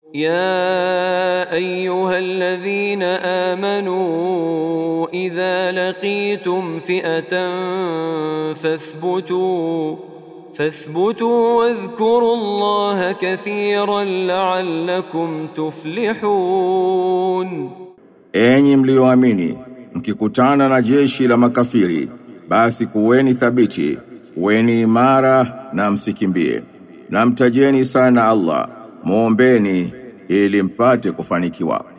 يا ايها الذين امنوا اذا لقيتم فئه فاثبتوا فاثبتوا واذكروا الله كثيرا لعلكم تفلحون Enyi mlioamini, mkikutana na jeshi la makafiri, basi kuweni thabiti, kuweni imara na msikimbie. Na mtajeni sana Allah, muombeni ili mpate kufanikiwa.